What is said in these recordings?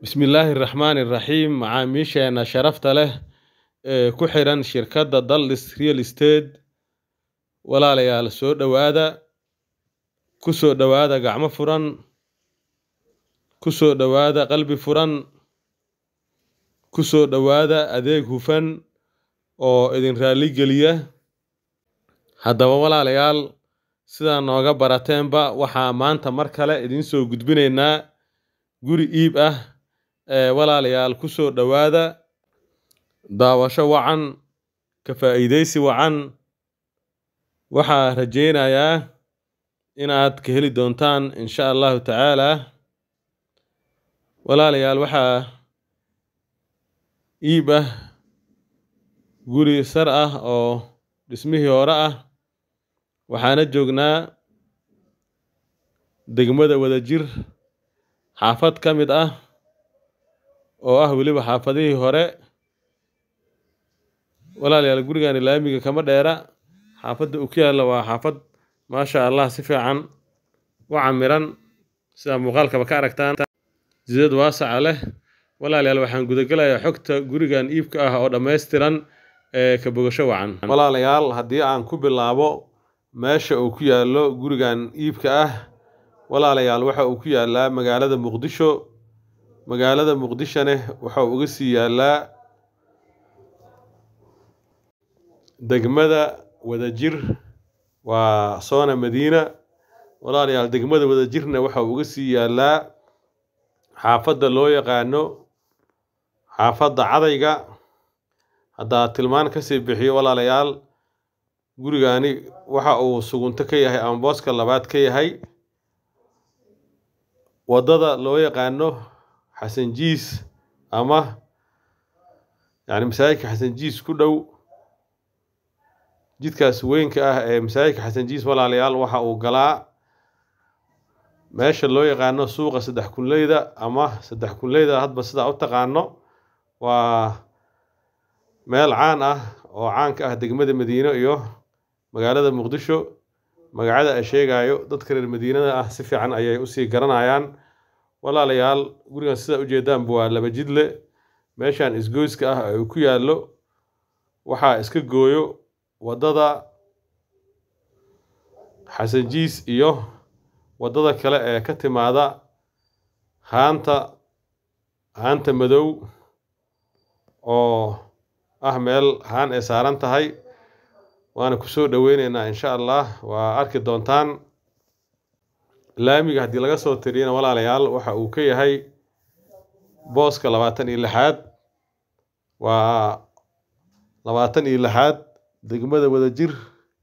Bismillaahi Raxmaani Raxiim Macaamiisheena sharafta leh ee ku xiran shirkadda Daldis Real Estate walaalayaal soo dhowaada ku soo dhowaada gacmo furan ku soo dhowaada qalbi furan ku soo dhowaada adeeg hufan oo idin raali geliya haddaba walaalayaal sidaa nooga barateenba waxaa maanta mar kale idiin soo gudbinaynaa guri iib ah ee walaalayaal ku soo dhowaada daawasho wacan ka faa'iidaysi wacan waxaa rajaynayaa inaad ka heli doontaan insha allahu tacaalaa walaalayaal waxaa iib ah guri sar ah oo dhismihii hore ah waxaana joognaa degmada wadajir xaafad ka mid ah oo ah weliba xaafadihii hore walaalayaal gurigani laamiga kama dheera xaafadda uu ku yaalla waa xaafad maasha allah si fiican u camiran sida muuqaalkaba ka aragtaan jidad waasaca leh walaalayaal waxaan gudagelayaa xogta gurigan iibka ah oo dhammaystiran ee ka bogasho wacan walaalayaal haddii aan ku bilaabo meesha uu ku yaallo gurigan iibka ah walaalayaal waxa uu ku yaallaa magaalada muqdisho magaalada muqdishone waxa uu uga sii yaallaa degmada wadajir waa soona madiina walaalayaal degmada wadajirna waxa uu uga sii yaallaa xaafadda loo yaqaano xaafadda cadayga haddaa tilmaan kasii bixiyo walaalayaal gurigani waxa uu sugunto ka yahay ama booska labaad ka yahay waddada loo yaqaano xasan jiis ama yacni masaajidka xasan jiis ku dhow jidkaas weynka ah ee masaajidka xasan jiis walaalayaal waxa uu galaa meesha loo yaqaano suuqa saddex kunleyda ama saddex kunleyda hadba sidaa u taqaano waa meel caan ah oo caanka ah degmada madiino iyo magaalada muqdisho magacada ay sheegayo dadka reer madiinada ah si fiican ayay usii garanayaan walaalayaal gurigan sidaa ujeedaanba waa laba jidle meeshan isgoyska ah ee uu ku yaallo waxaa iska gooyo waddada xasan jiis iyo waddada kale ee ka timaada haanta haanta madow oo ah meel haan ay saaran tahay waana kusoo dhoweyneynaa insha allah waa arki doontaan laamiga haddii laga soo tiriyana walaalayaal waxa uu ka yahay booska labaatan iyo lixaad waa labaatan iyo lixaad degmada wadajir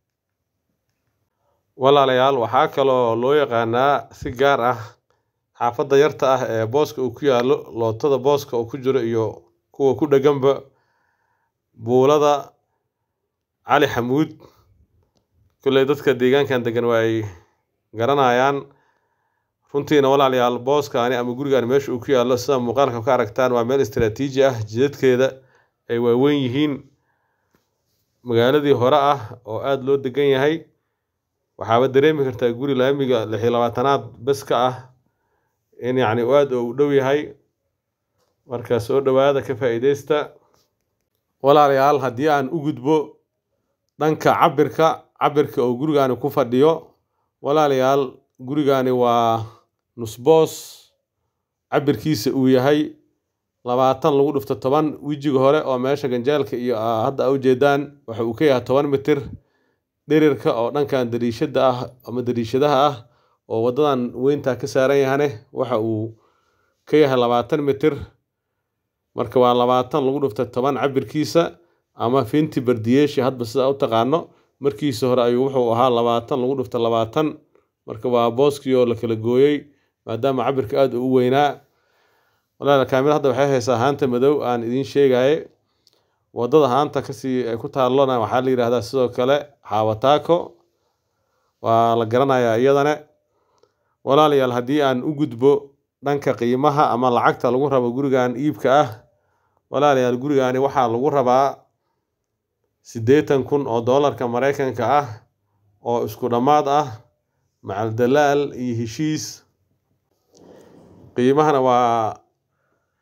walaalayaal waxaa kaloo loo yaqaanaa si gaar ah xaafadda yarta ah ee booska uu ku yaallo lootada booska uu ku jiro iyo kuwa ku dheganba buulada cali xamuud kolley dadka deegaankan degan waa ay garanayaan runtiina walaalayaal booskaani ama gurigaani meesha uu ku yaallo sida muuqaalka ka aragtaan waa meel istaraatiiji ah jidadkeeda ay waaweyn yihiin magaaladii hore ah oo aada loo degan yahay waxaaba dareemi kartaa guri laamiga lix iyo labaatanaad bes ka ah in yacni aada u dhow yahay marka soo dhowaada ka faa'iideysta walaalayaal haddii aan u gudbo dhanka cabirka cabirka oo gurigaani ku fadhiyo walaalayaal gurigaani waa nusboos cabirkiisa uu yahay labaatan lagu dhufto toban wejiga hore oo meesha ganjaalka iyo hadda a ujeedaan waxa uu ka yahay toban mitir dhirirka oo dhankan dariishada ah ama dariishadaha ah oo waddadan weyntaa ka saaran yahane waxa uu ka yahay labaatan mitir marka waa labaatan lagu dhufta toban cabirkiisa ama finti bardiyeeshi hadba sidaa u taqaano markiisa hore ayuu wuxuu ahaa labaatan lagu dhufta labaatan marka waa booskii oo la kala gooyey maadaama cabirka aada u weynaa walaal kaamil hadda waxay haysaa haanta madow aan idiin sheegaye waddada haanta kasii ay ku taallona waxaa la yidhaahdaa sidoo kale xaawataako waa la garanayaa iyadane walaalayaal haddii aan u gudbo dhanka qiimaha ama lacagta lagu rabo gurigan iibka ah walaalayaal gurigaani waxaa lagu rabaa siddeetan kun oo doolarka maraykanka ah oo isku dhammaad ah macal dalaal iyo heshiis qiimahana waa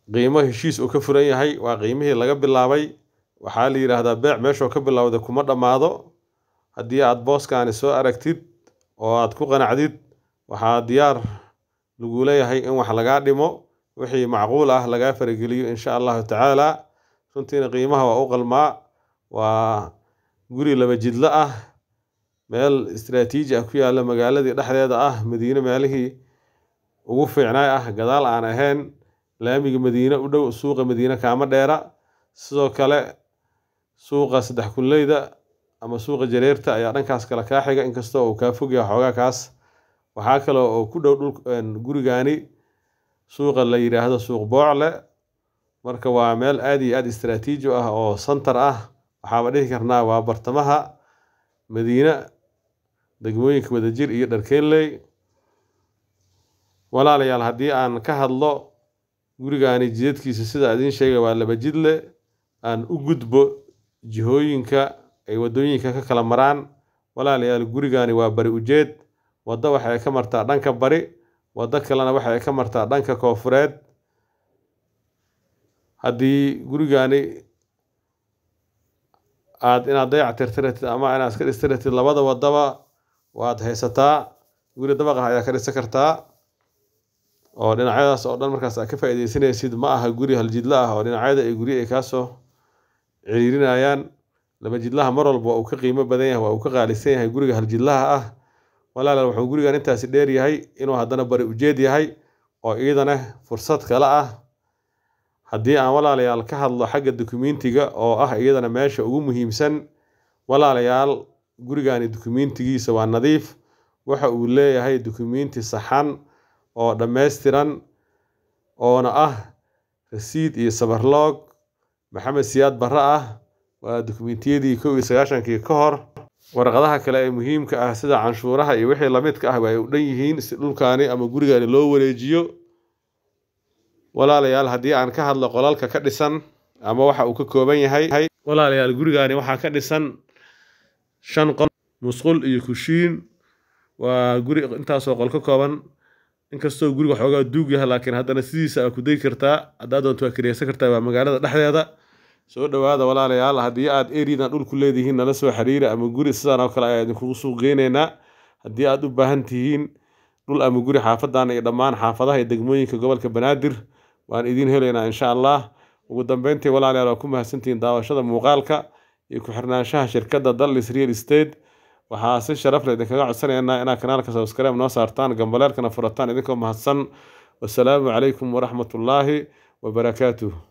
qiimo heshiis uu ka furan yahay waa qiimihii laga bilaabay waxaa la yidhaahdaa beec meeshuu ka bilowda kuma dhammaado haddii aad booskaani soo aragtid oo aad ku qanacdid waxaa diyaar lagu leeyahay in wax lagaa dhimo wixii macquul ah lagaa farageliyo insha allahu tacaala runtiina qiimaha waa u qalmaa waa guri laba jidlo ah meel istaraatiiji ah ku yaalla magaaladii dhexdeeda ah madiine meelihii ugu fiicnaay ah gadaal aan ahayn laamiga madiine u dhow suuqa madiine kaama dheera sidoo kale suuqa saddex kulleyda ama suuqa jareerta ayaa dhankaas kale kaa xiga inkastoo uu kaa fogyaha xoogaa kaas waxaa kale oo ku dhow dhul gurigaani suuqa la yidhaahdo suuq boocle marka waa meel aad iyo aad istaraatiiji ah oo santar ah waxaaba dhihi karnaa waa bartamaha madiine degmooyinka wadajir iyo dharkeenley walaalayaal haddii aan ka hadlo gurigaani jidadkiisa sida idiin sheegay waa laba jidle aan u gudbo jihooyinka ay waddooyinka ka kala maraan walaalayaal gurigaani waa bari ujeed waddo waxay ka martaa dhanka bari waddo kalena waxay ka martaa dhanka koofureed haddii gurigaani aad inaad dayac tirtiratid ama inaad iska dhistiratid labada waddaba waad haysataa guri dabaq ah ayaa ka dhisan kartaa oo dhinacyadaas oo dhan markaas aad ka faa'iidaysanaysid ma aha guri haljidlo ah oo dhinacyada ay guri ay kaasoo ciriirinayaan laba jidlaha mar walba waa uu ka qiimo badan yahay waa uu ka qaalisan yahay guriga haljidlaha ah walaalaal wuxuu gurigan intaasi dheer yahay inuu haddana bari ujeed yahay oo iidana fursad kale ah haddii aan walaalayaal ka hadlo xagga dukumentiga oo ah iyadana meesha ugu muhiimsan walaalayaal gurigani dukumentigiisa waa nadiif waxa uu leeyahay dukumenti saxan oo dhammaystiran oona ah rasiid iyo sabarloog maxamed siyaad barre ah waa dukumentiyadii kow iyo sagaashankii ka hor warqadaha kale ee muhiimka ah sida canshuuraha iyo wixii lamidka ah ay u dhan yihiin si dhulkaani ama gurigaani loo wareejiyo walaalayaal haddii aan ka hadlo qolalka ka dhisan ama waxa uu ka kooban yahay walaalayaal gurigaani waxaa ka dhisan shan qol musqul iyo kushiin waa guri intaasoo qol ka kooban inkastoo guriga xoogaa duug yahay laakiin haddana sidiisa aa ku dayi kartaa haddaad doonto waa kireysan kartaa waa magaalada dhexdeeda soo dhowaada walaalayaal haddii aad eridan dhulku leedihiin nala soo xiriira ama guri sidaan oo kale ayaa idinkugu suuq geyneynaa haddii aad u baahan tihiin dhul ama guri xaafadan iyo dhammaan xaafadaha iyo degmooyinka gobolka banaadir waan idiin helaynaa insha allah ugu dambeyntii walaalayaal waa ku mahadsantihiin daawashada muuqaalka iyo ku-xirnaanshaha shirkadda dallis real estate waxaa si sharaf leh idinkaga codsanaynaa inaad kanaalka subscribe noo saartaan gambaleelkana furataan idinkoo mahadsan wasalaamu calaykum waraxmatullaahi wabarakaatuh